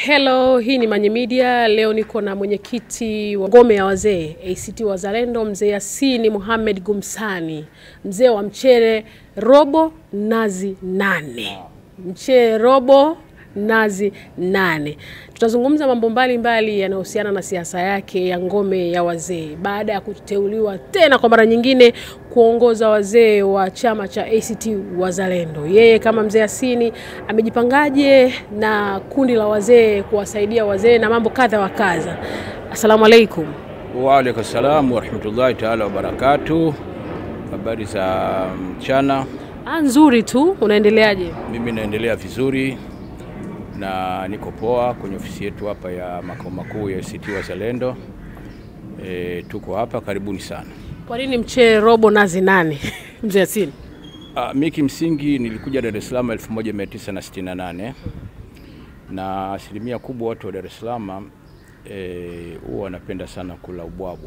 Hello, hii ni Manye Media. Leo niko na mwenyekiti wa ngome ya wazee ACT Wazalendo, mzee Yasini Mohamed Gumsani, mzee wa mchele robo nazi nane, mchele robo nazi nane. Tutazungumza mambo mbalimbali yanayohusiana na siasa yake ya ngome ya wazee baada ya kuteuliwa tena kwa mara nyingine kuongoza wazee wa chama cha ACT Wazalendo. Yeye kama mzee Yasini amejipangaje na kundi la wazee kuwasaidia wazee na mambo kadha wa kadha. Asalamu alaikum. Waalaikum salam warahmatullahi taala wabarakatu. Habari za mchana. Ah, nzuri tu. Unaendeleaje? Mimi naendelea vizuri na niko poa kwenye ofisi yetu hapa ya makao makuu ya ACT Wazalendo. E, tuko hapa, karibuni sana. Kwa nini mchele robo nazi nane mzee Yasini? Ah, mi kimsingi nilikuja Dar es Salaam 1968 na asilimia kubwa watu wa Dar es Salaam eh, huwa wanapenda sana kula ubwabwa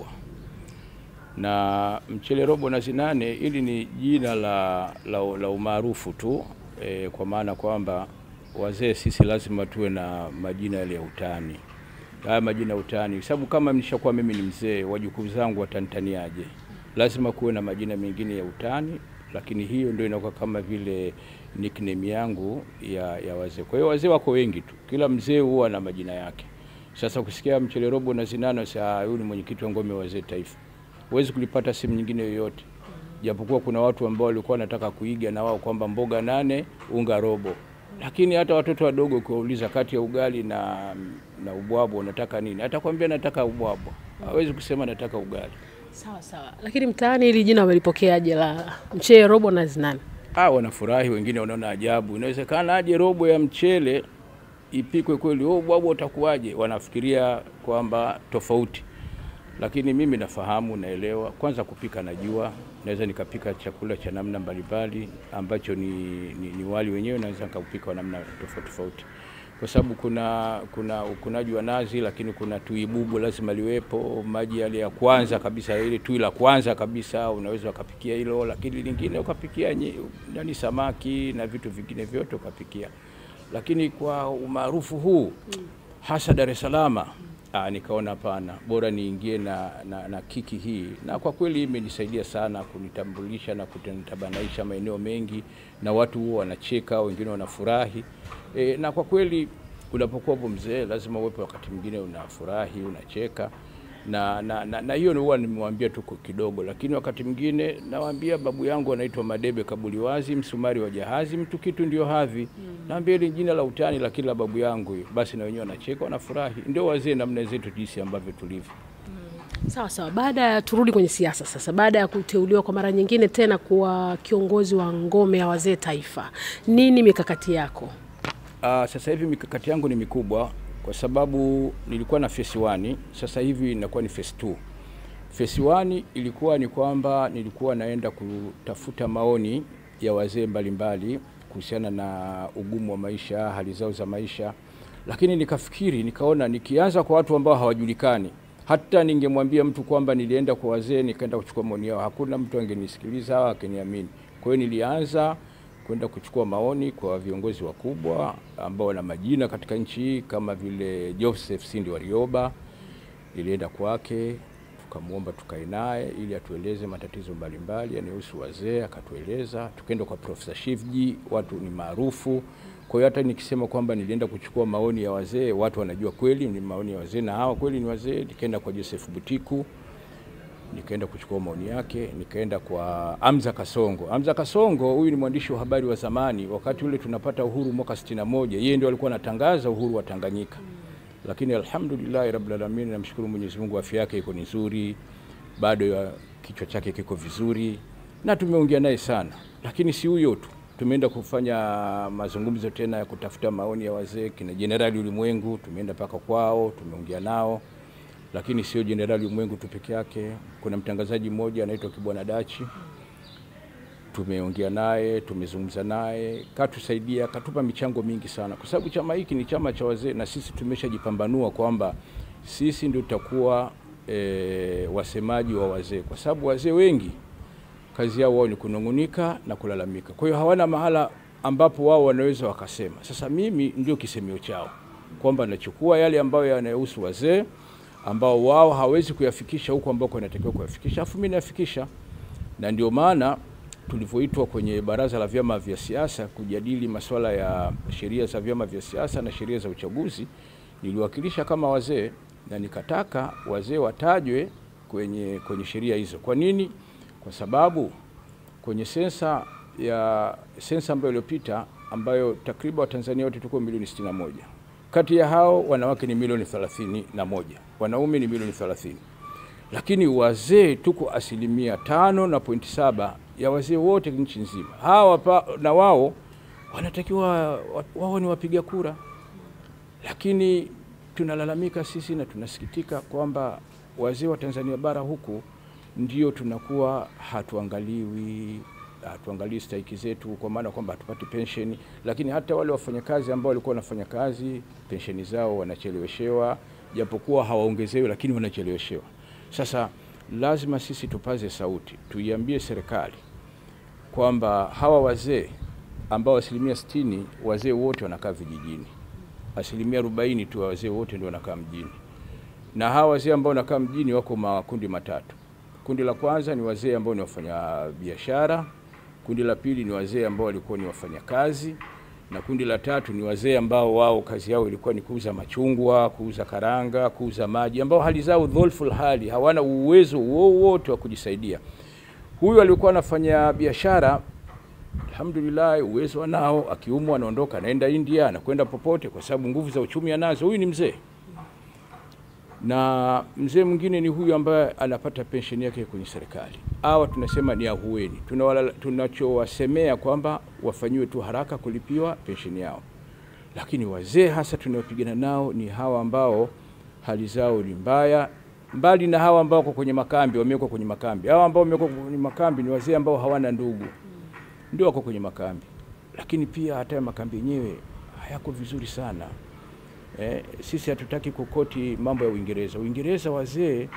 na mchele robo nazi nane. Hili ni jina la, la, la umaarufu tu eh, kwa maana kwamba wazee sisi lazima tuwe na majina yale ya utani, haya majina ya utani, sababu kama nishakuwa mimi ni mzee, wajukuu zangu watanitaniaje? Lazima kuwe na majina mengine ya utani, lakini hiyo ndio inakuwa kama vile nickname yangu ya, ya wazee. Kwa hiyo wazee wako wengi tu, kila mzee huwa na majina yake. Sasa ukisikia mchele robo na zinano, saa huyu ni mwenyekiti wa ngome ya wazee taifa, huwezi kulipata sehemu nyingine yoyote, japokuwa kuna watu ambao walikuwa wanataka kuiga na wao kwamba mboga nane unga robo, lakini hata watoto wadogo ukiwauliza kati ya ugali na, na ubwabwa unataka nini, atakwambia nataka ubwabwa, hawezi kusema nataka ugali. Sawa sawa, lakini mtaani hili jina wamelipokeaje la mchele robo nazi nane? Ah, wanafurahi, wengine wanaona ajabu, inawezekana aje robo ya mchele ipikwe kweli, oh, ubwabwa utakuwaje? Wanafikiria kwamba tofauti, lakini mimi nafahamu, naelewa. Kwanza kupika najua, naweza nikapika chakula cha namna mbalimbali ambacho ni, ni, ni wali wenyewe naweza nikaupika wa namna tofauti tofauti, kwa sababu kuna kuna ukunaji wa nazi, lakini kuna tui bubu lazima liwepo, maji yale ya kwanza kabisa, ile tui la kwanza kabisa unaweza ukapikia hilo, lakini lingine ukapikia nye- nani samaki na vitu vingine vyote ukapikia, lakini kwa umaarufu huu hasa Dar es Salaam Ah, nikaona hapana, bora niingie na, na, na kiki hii, na kwa kweli imenisaidia sana kunitambulisha na kunitabanaisha maeneo mengi, na watu huwa wanacheka, wengine wanafurahi e, na kwa kweli unapokuwa hapo mzee, lazima uwepo wakati mwingine unafurahi, unacheka na na, na, na hiyo huwa nimewambia tu kidogo, lakini wakati mwingine nawaambia babu yangu anaitwa Madebe Kabuliwazi, msumari wa jahazi, mtu kitu ndio hadhi mm. Naambia hili jina la utani la kila babu yangu hiyo, basi na wenyewe wanacheka wanafurahi. Ndio wazee namna zetu jinsi ambavyo tulivyo. Sawa sawa, baada ya turudi kwenye siasa sasa, baada ya kuteuliwa kwa mara nyingine tena kuwa kiongozi wa ngome ya wazee taifa, nini mikakati yako? Ah, sasa hivi mikakati yangu ni mikubwa kwa sababu nilikuwa na phase 1, sasa hivi inakuwa ni phase 2. Phase 1 ilikuwa ni kwamba nilikuwa naenda kutafuta maoni ya wazee mbalimbali kuhusiana na ugumu wa maisha, hali zao za maisha, lakini nikafikiri, nikaona nikianza kwa watu ambao hawajulikani, hata ningemwambia mtu kwamba nilienda kwa wazee nikaenda kuchukua maoni yao, hakuna mtu angenisikiliza au akiniamini. Kwa hiyo nilianza kwenda kuchukua maoni kwa viongozi wakubwa ambao wana majina katika nchi hii kama vile Joseph Sindi Warioba. Nilienda kwake tukamwomba tukae naye ili atueleze matatizo mbalimbali yanayohusu wazee, akatueleza. Tukaenda kwa Profesa Shivji, watu ni maarufu. Kwa hiyo hata nikisema kwamba nilienda kuchukua maoni ya wazee, watu wanajua kweli ni maoni ya wazee na hawa kweli ni wazee. Nikaenda kwa Joseph Butiku nikaenda kuchukua maoni yake, nikaenda kwa Amza Kasongo. Amza Kasongo huyu ni mwandishi wa habari wa zamani, wakati ule tunapata uhuru mwaka 61, yeye ndio alikuwa anatangaza uhuru wa Tanganyika. Lakini alhamdulillah rabbil alamin, namshukuru Mwenyezi Mungu, afya yake iko nzuri, bado ya kichwa chake kiko vizuri, na tumeongea naye sana. Lakini si huyo tu, tumeenda kufanya mazungumzo tena ya kutafuta maoni ya wazee, kina Jenerali Ulimwengu, tumeenda mpaka kwao, tumeongea nao lakini sio Jenerali Ulimwengu tu peke yake. Kuna mtangazaji mmoja anaitwa Kibwana Dachi, tumeongea naye, tumezungumza naye, katusaidia, katupa michango mingi sana, kwa sababu chama hiki ni chama cha wazee na sisi tumeshajipambanua kwamba sisi ndio tutakuwa e, wasemaji wa wazee, kwa sababu wazee wengi kazi yao wao ni kunung'unika na kulalamika, kwa hiyo hawana mahala ambapo wao wanaweza wakasema. Sasa mimi ndio kisemeo chao kwamba nachukua yale ambayo yanayohusu wazee ambao wao hawezi kuyafikisha huko ambako wanatakiwa kuyafikisha, afu mimi nayafikisha, na ndio maana tulivyoitwa kwenye baraza la vyama vya siasa kujadili masuala ya sheria za vyama vya siasa na sheria za uchaguzi, niliwakilisha kama wazee na nikataka wazee watajwe kwenye, kwenye sheria hizo. Kwa nini? Kwa sababu kwenye sensa ya sensa ambayo iliyopita ambayo takriban Watanzania wote tuko milioni 61. Kati ya hao wanawake ni milioni 31, wanaume ni milioni 30, lakini wazee tuko asilimia tano na pointi saba ya wazee wote nchi nzima. Hawa pa, na wao wanatakiwa wao ni wapiga kura, lakini tunalalamika sisi na tunasikitika kwamba wazee wa Tanzania bara huku ndio tunakuwa hatuangaliwi hatuangalii stahiki zetu, kwa maana kwamba hatupati pensheni, lakini hata wale wafanyakazi ambao walikuwa wanafanya kazi pensheni zao wanacheleweshewa, japokuwa hawaongezewi, lakini wanacheleweshewa. Sasa lazima sisi tupaze sauti, tuiambie serikali kwamba hawa wazee ambao asilimia sitini wazee wote wanakaa vijijini, asilimia arobaini tu wazee wote ndio wanakaa mjini, na hawa wazee ambao wanakaa mjini wako makundi matatu. Kundi la kwanza ni wazee ambao ni wafanya biashara, kundi la pili ni wazee ambao walikuwa ni wafanyakazi, na kundi la tatu ni wazee ambao wao kazi yao ilikuwa ni kuuza machungwa, kuuza karanga, kuuza maji, ambao hali zao dhulful hali, hawana uwezo wowote wa kujisaidia. Huyu alikuwa anafanya biashara, alhamdulillah, uwezo anao, akiumwa anaondoka, anaenda India, anakwenda popote, kwa sababu nguvu za uchumi anazo. Huyu ni mzee na mzee mwingine ni huyu ambaye anapata pensheni yake kwenye serikali. Hawa tunasema ni ahueni, tunachowasemea kwamba wafanyiwe tu haraka kulipiwa pensheni yao, lakini wazee hasa tunaopigana nao ni hawa ambao hali zao ni mbaya, mbali na hawa ambao wako kwenye makambi, wamewekwa kwenye makambi. Hawa ambao wamewekwa kwenye makambi ni wazee ambao hawana ndugu, ndio wako kwenye makambi, lakini pia hata makambi yenyewe hayako vizuri sana. Eh, sisi hatutaki kukoti mambo ya Uingereza. Uingereza wazee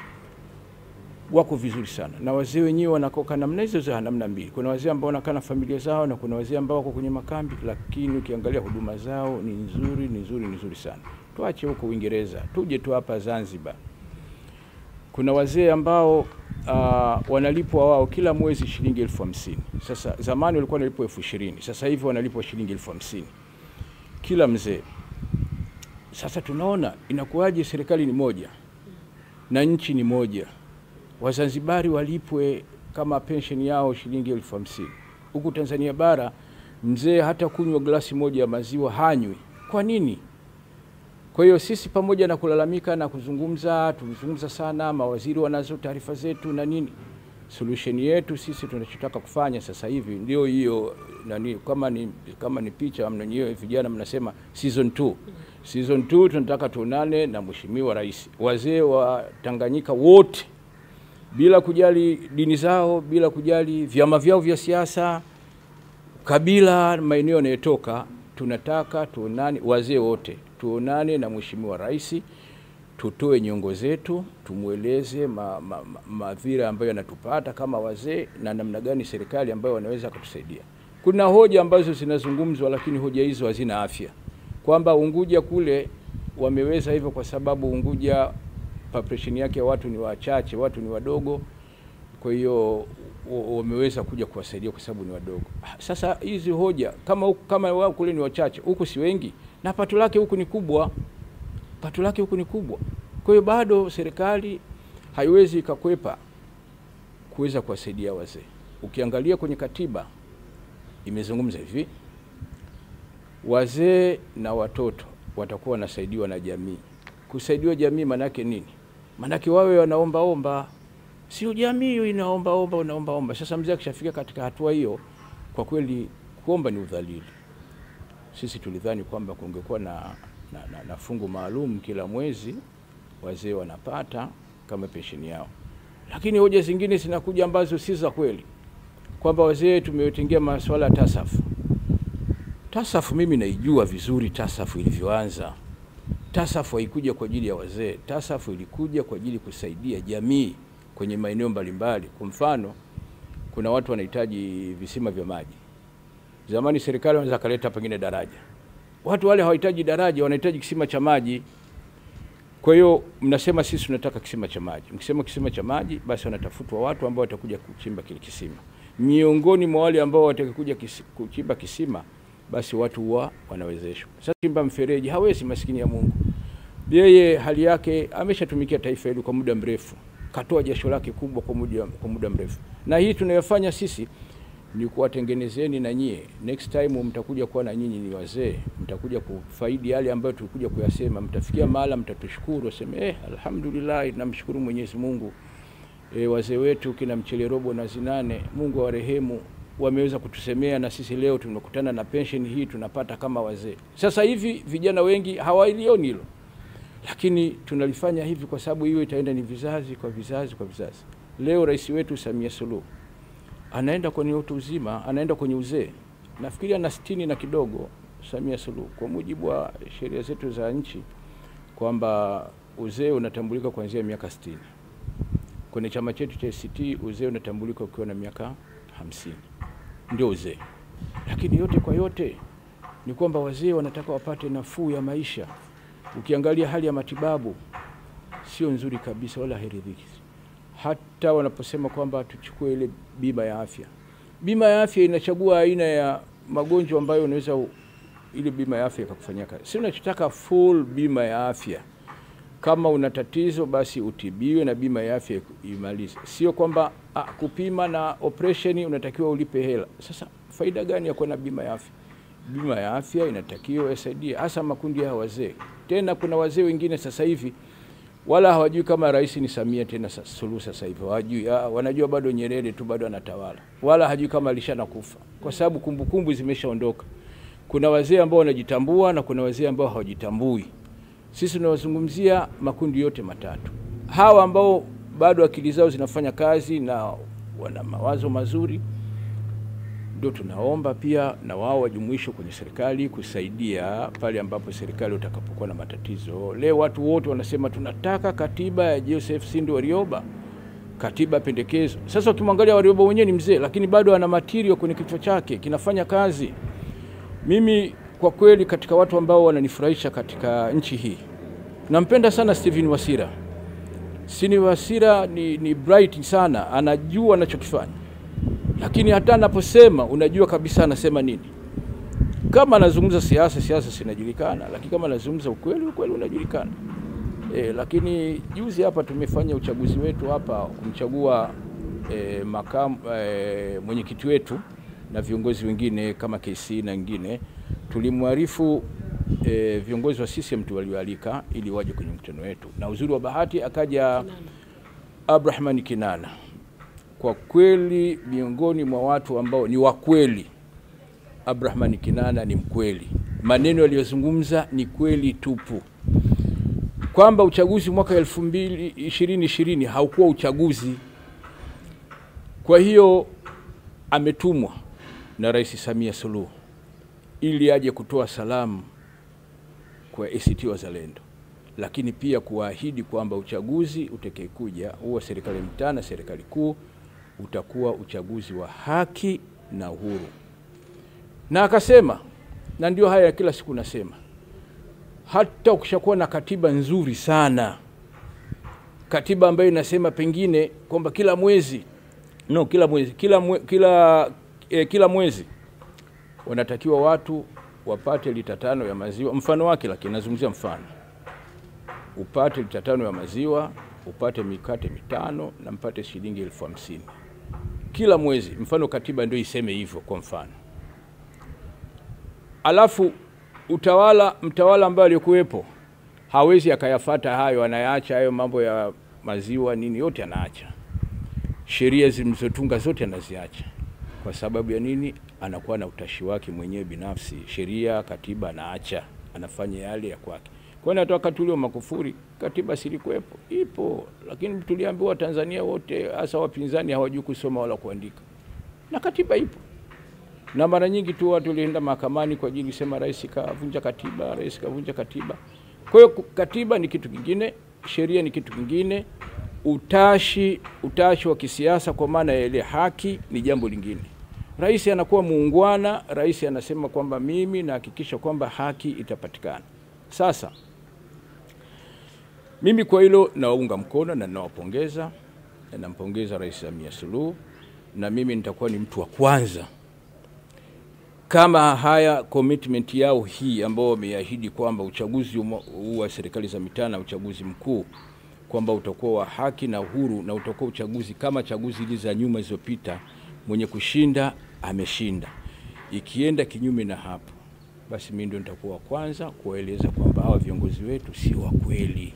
wako vizuri sana, na wazee wenyewe wanakoka namna hizo za namna mbili. Kuna wazee ambao wanakaa na familia zao na kuna wazee ambao wako kwenye makambi, lakini ukiangalia huduma zao ni nzuri, ni nzuri, ni nzuri sana. Tuache huko Uingereza, tuje tu hapa Zanzibar. Kuna wazee ambao uh, wanalipwa wao kila mwezi shilingi elfu hamsini. Sasa zamani walikuwa wanalipwa elfu ishirini sasa hivi wanalipwa shilingi elfu hamsini kila mzee. Sasa tunaona inakuwaje, serikali ni moja na nchi ni moja, Wazanzibari walipwe kama pensheni yao shilingi elfu hamsini huku Tanzania bara mzee hata kunywa glasi moja ya maziwa hanywi. Kwa nini? Kwa hiyo sisi pamoja na kulalamika na kuzungumza, tumezungumza sana, mawaziri wanazo taarifa zetu na nini, solution yetu sisi tunachotaka kufanya sasa hivi ndio hiyo nani, kama ni, kama ni picha mnanyewe vijana mnasema season 2 season 2 tunataka tuonane na mheshimiwa rais, wazee wa Tanganyika wote bila kujali dini zao, bila kujali vyama vyao vya siasa, kabila, maeneo yanayotoka, tunataka tuonane, wazee wote tuonane na mheshimiwa rais, tutoe nyongo zetu, tumweleze madhira ma, ma, ma ambayo yanatupata kama wazee na namna gani serikali ambayo wanaweza kutusaidia. Kuna hoja ambazo zinazungumzwa, lakini hoja hizo hazina afya, kwamba Unguja kule wameweza hivyo kwa sababu Unguja population yake ya watu ni wachache, watu ni wadogo, kwa hiyo wameweza kuja kuwasaidia kwa sababu ni wadogo. Sasa hizi hoja kama kama wao kule ni wachache, huku si wengi, na pato lake huku ni kubwa, pato lake huku ni kubwa. Kwa hiyo bado serikali haiwezi ikakwepa kuweza kuwasaidia wazee. Ukiangalia kwenye katiba imezungumza hivi, wazee na watoto watakuwa wanasaidiwa na jamii. Kusaidiwa jamii manake nini? Manake wawe wanaombaomba, sio jamii hiyo inaombaomba, unaombaomba. Sasa mzee akishafika katika hatua hiyo, kwa kweli kuomba ni udhalili. Sisi tulidhani kwamba kungekuwa na, na, na, na fungu maalum kila mwezi wazee wanapata kama pensheni yao, lakini hoja zingine zinakuja ambazo si za kweli, kwamba wazee tumetengia masuala ya tasafu. Tasafu mimi naijua vizuri tasafu ilivyoanza. Tasafu haikuja kwa ajili ya wazee. Tasafu ilikuja kwa ajili kusaidia jamii kwenye maeneo mbalimbali. Kwa mfano, kuna watu wanahitaji visima vya maji. Zamani serikali wanaweza kaleta pengine daraja, Watu wale hawahitaji daraja, wanahitaji kisima cha maji. Kwa hiyo mnasema sisi tunataka kisima cha maji. Mkisema kisima cha maji, basi wanatafutwa watu ambao watakuja kuchimba kile kisima. Miongoni mwa wale ambao watakuja kisi, kuchimba kisima, basi watu huwa wanawezeshwa. Sasa chimba mfereji hawezi, maskini ya Mungu. Yeye hali yake ameshatumikia taifa hili kwa muda mrefu, katoa jasho lake kubwa kwa muda, kwa muda mrefu, na hii tunayofanya sisi ni kuwatengenezeni na nyie. Next time mtakuja kuwa na nyinyi ni wazee, mtakuja kufaidi yale ambayo tulikuja kuyasema. Mtafikia mahala mtatushukuru, waseme eh, alhamdulillah, namshukuru Mwenyezi Mungu. E, wazee wetu kina Mchele Robo na Zinane, Mungu awarehemu, wameweza kutusemea na sisi leo tumekutana na pensheni hii tunapata kama wazee. Sasa hivi vijana wengi hawalioni hilo, lakini tunalifanya hivi kwa sababu hiyo itaenda ni vizazi kwa vizazi kwa vizazi. Leo rais wetu Samia Suluhu anaenda kwenye utu uzima, anaenda kwenye uzee, nafikiri ana sitini na kidogo. Samia Suluhu, kwa mujibu wa sheria zetu za nchi, kwamba uzee unatambulika kuanzia miaka sitini. Kwenye chama chetu cha ACT uzee unatambulika ukiwa na miaka hamsini, ndio uzee. Lakini yote kwa yote ni kwamba wazee wanataka wapate nafuu ya maisha. Ukiangalia hali ya matibabu sio nzuri kabisa, wala hairidhiki hata wanaposema kwamba tuchukue ile bima ya afya. Bima ya afya inachagua aina ya magonjwa ambayo unaweza ile bima ya afya ikakufanyia kazi. Si unachotaka full bima ya afya. Kama una tatizo basi utibiwe na bima ya afya imalize, sio kwamba ah, kupima na operation unatakiwa ulipe hela. Sasa faida gani ya kuwa na bima ya afya? Bima ya afya inatakiwa isaidie hasa makundi ya wazee. Tena kuna wazee wengine sasa hivi wala hawajui kama rais ni Samia tena Suluhu. Sasa hivi hawajui, wanajua bado Nyerere tu bado anatawala, wala hajui kama alishanakufa, kwa sababu kumbukumbu zimeshaondoka. Kuna wazee ambao wanajitambua na kuna wazee ambao hawajitambui. Sisi tunawazungumzia makundi yote matatu. Hawa ambao bado akili zao zinafanya kazi na wana mawazo mazuri, ndio tunaomba pia na wao wajumuishwe kwenye serikali kusaidia pale ambapo serikali utakapokuwa na matatizo. Leo watu wote wanasema tunataka katiba ya Joseph Sinde Warioba, katiba pendekezo. Sasa ukimwangalia Warioba mwenyewe ni mzee, lakini bado ana material kwenye kichwa chake kinafanya kazi. Mimi kwa kweli, katika watu ambao wananifurahisha katika nchi hii, nampenda sana Steven Wasira. Steven Wasira ni, ni bright sana, anajua anachokifanya lakini hata anaposema unajua kabisa anasema nini. Kama anazungumza siasa, siasa sinajulikana, lakini kama anazungumza ukweli, ukweli unajulikana. E, lakini juzi hapa tumefanya uchaguzi wetu hapa kumchagua e, makamu e, mwenyekiti wetu na viongozi wengine kama KC na wengine, tulimwarifu e, viongozi wa CCM tu walioalika ili waje kwenye mkutano wetu, na uzuri wa bahati akaja Abrahman Kinana kwa kweli miongoni mwa watu ambao ni wakweli, Abrahman Kinana ni mkweli. Maneno aliyozungumza ni kweli tupu, kwamba uchaguzi mwaka elfu mbili ishirini ishirini haukuwa uchaguzi. Kwa hiyo ametumwa na Rais Samia Suluhu ili aje kutoa salamu kwa ACT Wazalendo, lakini pia kuwaahidi kwamba uchaguzi utakayekuja huwa serikali ya mtaa na serikali kuu utakuwa uchaguzi wa haki na uhuru. Na akasema, na ndio haya ya kila siku nasema, hata ukishakuwa na katiba nzuri sana, katiba ambayo inasema pengine kwamba kila mwezi no, kila mwezi kila, mwe, kila, eh, kila mwezi wanatakiwa watu wapate lita tano ya maziwa, mfano wake, lakini nazungumzia mfano, upate lita tano ya maziwa, upate mikate mitano na mpate shilingi elfu hamsini kila mwezi. Mfano katiba ndio iseme hivyo, kwa mfano. Alafu utawala mtawala ambaye alikuwepo hawezi akayafata hayo, anayaacha hayo mambo ya maziwa nini, yote anaacha. Sheria zilizotunga zote anaziacha. Kwa sababu ya nini? Anakuwa na utashi wake mwenyewe binafsi. Sheria, katiba anaacha, anafanya yale ya kwake. Kwani hata wakati ule wa Magufuli katiba silikuwepo, ipo, lakini tuliambiwa Tanzania wote hasa wapinzani hawajui kusoma wala kuandika, na katiba ipo. Na mara nyingi tu watu walienda mahakamani kwa ajili sema rais kavunja katiba, rais kavunja katiba. Kwa hiyo katiba ni kitu kingine, sheria ni kitu kingine, utashi utashi wa kisiasa kwa maana ya ile haki ni jambo lingine. Rais anakuwa muungwana, rais anasema kwamba mimi nahakikisha kwamba haki itapatikana. Sasa mimi kwa hilo nawaunga mkono na ninawapongeza, na nampongeza Rais Samia Suluhu, na mimi nitakuwa ni mtu wa kwanza kama haya commitment yao hii ambao wameahidi kwamba uchaguzi huu wa serikali za mitaa na uchaguzi mkuu kwamba utakuwa wa haki na uhuru na utakuwa uchaguzi kama chaguzi hizi za nyuma zilizopita, mwenye kushinda ameshinda. Ikienda kinyume na hapo, basi mimi ndio nitakuwa wa kwanza kuwaeleza kwamba hawa viongozi wetu si wa kweli.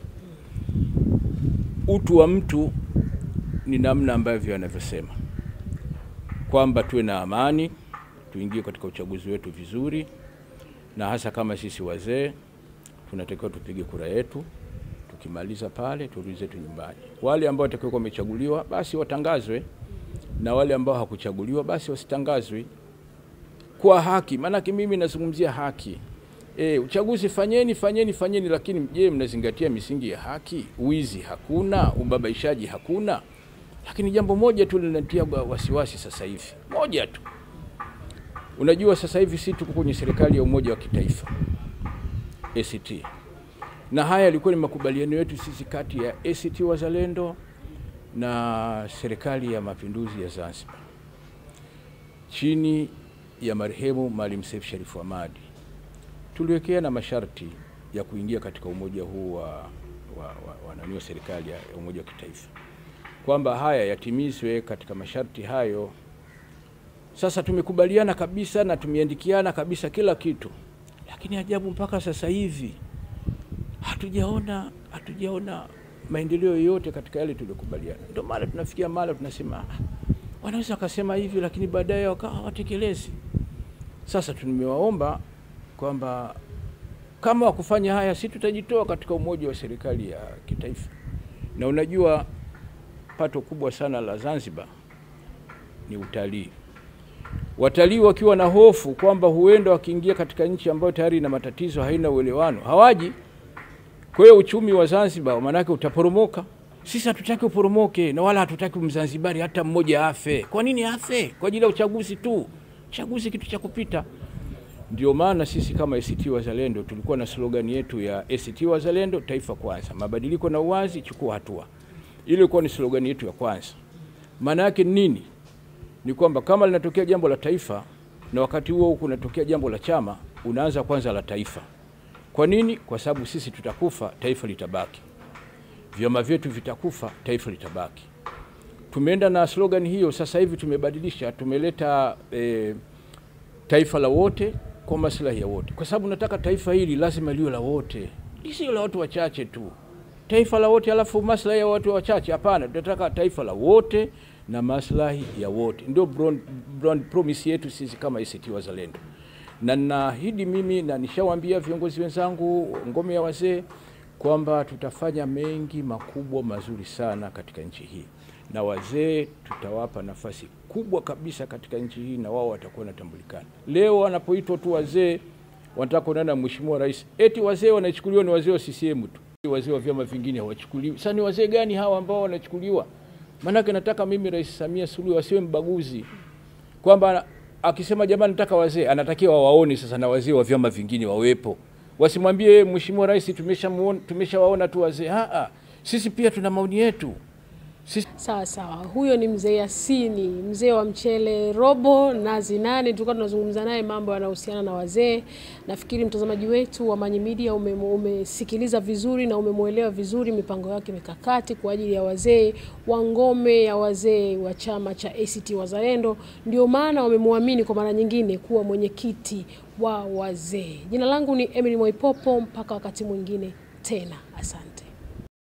Utu wa mtu ni namna ambavyo anavyosema kwamba tuwe na amani, tuingie katika uchaguzi wetu vizuri, na hasa kama sisi wazee tunatakiwa tupige kura yetu. Tukimaliza pale turudi zetu nyumbani. Wale ambao watakuwa wamechaguliwa basi watangazwe, na wale ambao hakuchaguliwa basi wasitangazwe kwa haki. Maanake mimi nazungumzia haki. E, uchaguzi fanyeni fanyeni fanyeni, lakini je, mnazingatia misingi ya haki? Wizi hakuna, ubabaishaji hakuna. Lakini jambo moja tu linatia wasiwasi sasa hivi, moja tu. Unajua, sasa hivi si tuko kwenye serikali ya umoja wa kitaifa ACT, na haya yalikuwa ni makubaliano yetu sisi kati ya ACT Wazalendo na serikali ya mapinduzi ya Zanzibar chini ya marehemu Maalim Seif Sharif Hamad. Tuliwekea na masharti ya kuingia katika umoja huu wa, wa, wa, wa nani wa serikali ya umoja wa kitaifa kwamba haya yatimizwe katika masharti hayo. Sasa tumekubaliana kabisa na tumeandikiana kabisa kila kitu, lakini ajabu mpaka sasa hivi hatujaona hatujaona maendeleo yoyote katika yale tuliyokubaliana. Ndio maana tunafikia mara tunasema wanaweza wakasema hivi, lakini baadaye wakawa hawatekelezi. Sasa tumewaomba kwamba kama wakufanya haya, si tutajitoa katika umoja wa serikali ya kitaifa. Na unajua pato kubwa sana la Zanzibar ni utalii. Watalii wakiwa na hofu kwamba huenda wakiingia katika nchi ambayo tayari ina matatizo, haina uelewano, hawaji. Kwa hiyo uchumi wa Zanzibar maanake utaporomoka. Sisi hatutaki uporomoke na wala hatutaki Mzanzibari hata mmoja afe. Kwa nini afe? Kwa ajili ya uchaguzi tu. Uchaguzi kitu cha kupita. Ndio maana sisi kama ACT Wazalendo tulikuwa na slogan yetu ya ACT Wazalendo, taifa kwanza, mabadiliko na uwazi, chukua hatua. Ile ilikuwa ni slogan yetu ya kwanza. Maana yake nini? Ni kwamba kama linatokea jambo la taifa na wakati huo huko kunatokea jambo la chama, unaanza kwanza la taifa. Kwa nini? Kwa sababu sisi tutakufa, taifa litabaki. Vyama vyetu vitakufa, taifa litabaki. Tumeenda na slogan hiyo, sasa hivi tumebadilisha, tumeleta e, taifa la wote kwa maslahi ya wote, kwa sababu nataka taifa hili lazima liwe la wote, lisio la watu wachache tu. Taifa la wote alafu maslahi ya watu wachache? Hapana, tunataka taifa la wote na maslahi ya wote. Ndio broad, broad promise yetu sisi kama ACT Wazalendo, na naahidi mimi na nishawaambia viongozi wenzangu ngome ya wazee kwamba tutafanya mengi makubwa mazuri sana katika nchi hii, na wazee tutawapa nafasi kubwa kabisa katika nchi hii, na wao watakuwa wanatambulikana. Leo wanapoitwa tu wazee, wanataka kuonana na mheshimiwa rais, eti wazee wanachukuliwa ni wazee wa CCM tu, wazee wa vyama vingine hawachukuliwi. Sasa ni wazee gani hawa ambao wanachukuliwa? Maanake nataka mimi Rais Samia Suluhu asiwe mbaguzi, kwamba akisema jamani, nataka wazee, anatakiwa wawaone sasa na wazee wa vyama vingine wawepo wasimwambie mheshimiwa rais tumeshawaona tumesha tu wazee. Aa, sisi pia tuna maoni yetu sisi... Sawa sawa, huyo ni mzee Yasini, mzee wa mchele robo nazi nane. Tulikuwa tunazungumza naye mambo yanayohusiana na wazee. Nafikiri mtazamaji wetu wa Manyi Media ume, umesikiliza vizuri na umemwelewa vizuri mipango yake mikakati kwa ajili ya wazee wa ngome ya wazee wa chama cha ACT Wazalendo. Ndio maana wamemwamini kwa mara nyingine kuwa mwenyekiti wa wazee. Jina langu ni Emily Mwaipopo, mpaka wakati mwingine tena, asante.